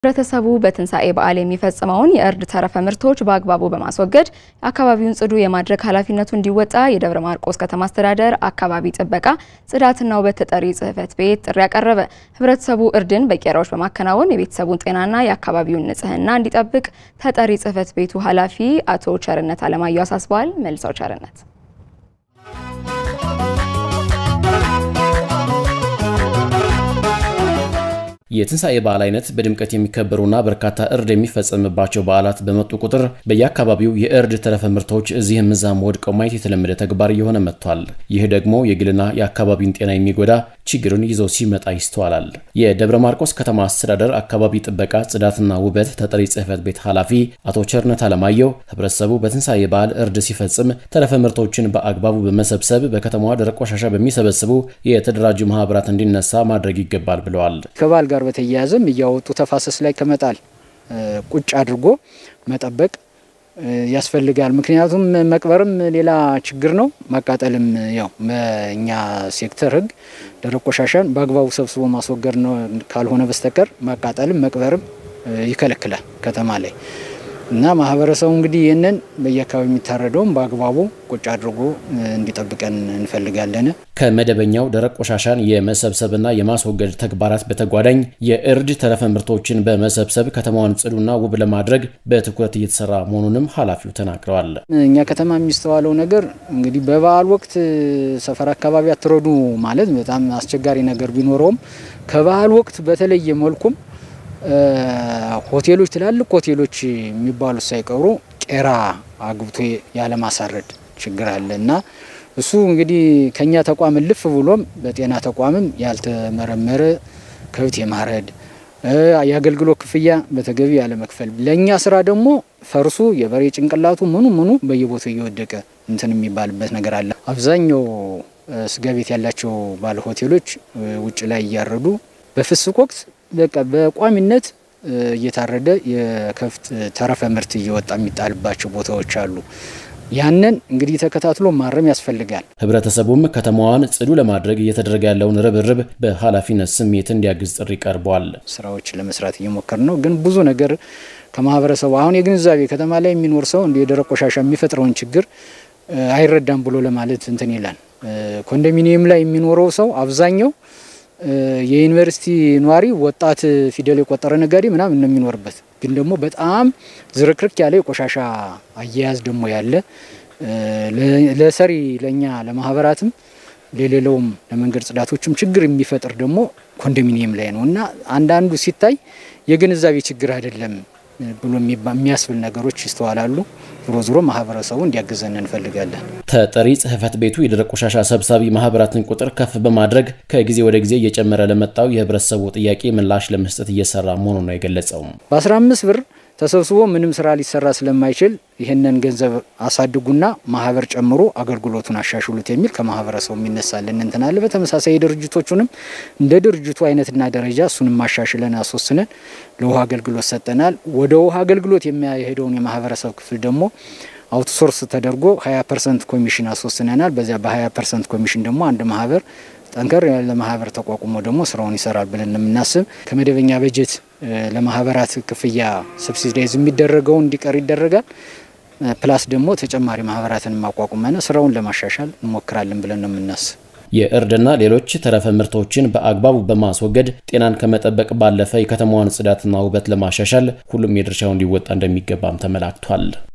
ህብረተሰቡ በትንሣኤ በዓል የሚፈጽመውን የእርድ ተረፈ ምርቶች በአግባቡ በማስወገድ አካባቢውን ጽዱ የማድረግ ኃላፊነቱ እንዲወጣ የደብረ ማርቆስ ከተማ አስተዳደር አካባቢ ጥበቃ ጽዳትና ውበት ተጠሪ ጽሕፈት ቤት ጥሪ ያቀረበ። ህብረተሰቡ እርድን በቄራዎች በማከናወን የቤተሰቡን ጤናና የአካባቢውን ንጽህና እንዲጠብቅ ተጠሪ ጽሕፈት ቤቱ ኃላፊ አቶ ቸርነት አለማየሁ አሳስበዋል። መልሰው ቸርነት የትንሣኤ በዓል አይነት በድምቀት የሚከበሩና በርካታ እርድ የሚፈጸምባቸው በዓላት በመጡ ቁጥር በየአካባቢው የእርድ ተረፈ ምርቶች እዚህም እዛም ወድቀው ማየት የተለመደ ተግባር እየሆነ መጥቷል። ይህ ደግሞ የግልና የአካባቢን ጤና የሚጎዳ ችግርን ይዞ ሲመጣ ይስተዋላል። የደብረ ማርቆስ ከተማ አስተዳደር አካባቢ ጥበቃ ጽዳትና ውበት ተጠሪ ጽሕፈት ቤት ኃላፊ አቶ ቸርነት አለማየሁ ህብረተሰቡ በትንሣኤ በዓል እርድ ሲፈጽም ተረፈ ምርቶችን በአግባቡ በመሰብሰብ በከተማዋ ደረቅ ቆሻሻ በሚሰበስቡ የተደራጁ ማህበራት እንዲነሳ ማድረግ ይገባል ብለዋል። ከበዓል ጋር በተያያዘም እያወጡ ተፋሰስ ላይ ከመጣል ቁጭ አድርጎ መጠበቅ ያስፈልጋል። ምክንያቱም መቅበርም ሌላ ችግር ነው፣ ማቃጠልም ያው በእኛ ሴክተር ህግ ደረቅ ቆሻሻን በአግባቡ ሰብስቦ ማስወገድ ነው ካልሆነ በስተቀር ማቃጠልም መቅበርም ይከለክላል ከተማ ላይ እና ማህበረሰቡ እንግዲህ ይህንን በየአካባቢ የሚታረደውም በአግባቡ ቁጭ አድርጎ እንዲጠብቀን እንፈልጋለን። ከመደበኛው ደረቅ ቆሻሻን የመሰብሰብና የማስወገድ ተግባራት በተጓዳኝ የእርድ ተረፈ ምርቶችን በመሰብሰብ ከተማዋን ጽዱና ውብ ለማድረግ በትኩረት እየተሰራ መሆኑንም ኃላፊው ተናግረዋል። እኛ ከተማ የሚስተዋለው ነገር እንግዲህ በበዓል ወቅት ሰፈር አካባቢ አትረዱ ማለት በጣም አስቸጋሪ ነገር ቢኖረውም ከበዓል ወቅት በተለየ መልኩም ሆቴሎች ትላልቅ ሆቴሎች የሚባሉት ሳይቀሩ ቄራ አግብቶ ያለማሳረድ ችግር አለ እና እሱ እንግዲህ ከኛ ተቋም እልፍ ብሎም በጤና ተቋምም ያልተመረመረ ከብት የማረድ የአገልግሎት ክፍያ በተገቢ ያለመክፈል፣ ለእኛ ስራ ደግሞ ፈርሱ የበሬ ጭንቅላቱ ምኑ ምኑ በየቦታው እየወደቀ እንትን የሚባልበት ነገር አለ። አብዛኛው ስጋ ቤት ያላቸው ባለ ሆቴሎች ውጭ ላይ እያረዱ በፍስክ ወቅት በቃ በቋሚነት እየታረደ የከብት ተረፈ ምርት እየወጣ የሚጣልባቸው ቦታዎች አሉ። ያንን እንግዲህ ተከታትሎ ማረም ያስፈልጋል። ህብረተሰቡም ከተማዋን ጽዱ ለማድረግ እየተደረገ ያለውን ርብርብ በኃላፊነት ስሜት እንዲያግዝ ጥሪ ቀርቧል። ስራዎችን ለመስራት እየሞከር ነው፣ ግን ብዙ ነገር ከማህበረሰቡ አሁን የግንዛቤ ከተማ ላይ የሚኖር ሰው እንደ የደረቅ ቆሻሻ የሚፈጥረውን ችግር አይረዳም ብሎ ለማለት እንትን ይላል። ኮንዶሚኒየም ላይ የሚኖረው ሰው አብዛኛው የዩኒቨርሲቲ ነዋሪ ወጣት ፊደል የቆጠረ ነጋዴ ምናምን ነው የሚኖርበት። ግን ደግሞ በጣም ዝርክርክ ያለ የቆሻሻ አያያዝ ደግሞ ያለ ለሰሪ ለእኛ ለማህበራትም ለሌለውም ለመንገድ ጽዳቶችም ችግር የሚፈጥር ደግሞ ኮንዶሚኒየም ላይ ነው እና አንዳንዱ ሲታይ የግንዛቤ ችግር አይደለም ብሎ የሚያስብል ነገሮች ይስተዋላሉ። ዞሮ ዞሮ ማህበረሰቡ እንዲያግዘን እንፈልጋለን። ተጠሪ ጽሕፈት ቤቱ የደረቅ ቆሻሻ ሰብሳቢ ማህበራትን ቁጥር ከፍ በማድረግ ከጊዜ ወደ ጊዜ እየጨመረ ለመጣው የህብረተሰቡ ጥያቄ ምላሽ ለመስጠት እየሰራ መሆኑን ነው የገለጸው። በ15 ብር ተሰብስቦ ምንም ስራ ሊሰራ ስለማይችል ይህንን ገንዘብ አሳድጉና ማህበር ጨምሮ አገልግሎቱን አሻሽሉት የሚል ከማህበረሰቡ የሚነሳልን እንትን አለ። በተመሳሳይ ድርጅቶቹንም እንደ ድርጅቱ አይነትና ደረጃ እሱንም ማሻሽለን አስወስነን ለውሃ አገልግሎት ሰጠናል። ወደ ውሃ አገልግሎት የሚያሄደውን የማህበረሰብ ክፍል ደግሞ አውትሶርስ ተደርጎ 20 ፐርሰንት ኮሚሽን አስወስነናል። በዚያ በ20 ፐርሰንት ኮሚሽን ደግሞ አንድ ማህበር ጠንከር ያለ ማህበር ተቋቁሞ ደግሞ ስራውን ይሰራል ብለን የምናስብ ከመደበኛ በጀት ለማህበራት ክፍያ ሰብሲዳይዝ የሚደረገው እንዲቀር ይደረጋል። ፕላስ ደግሞ ተጨማሪ ማህበራትን ማቋቁመን ስራውን ለማሻሻል እንሞክራለን ብለን ነው የምናስብ። የእርድና ሌሎች ተረፈ ምርቶችን በአግባቡ በማስወገድ ጤናን ከመጠበቅ ባለፈ የከተማዋን ጽዳትና ውበት ለማሻሻል ሁሉም የድርሻውን ሊወጣ እንደሚገባም ተመላክቷል።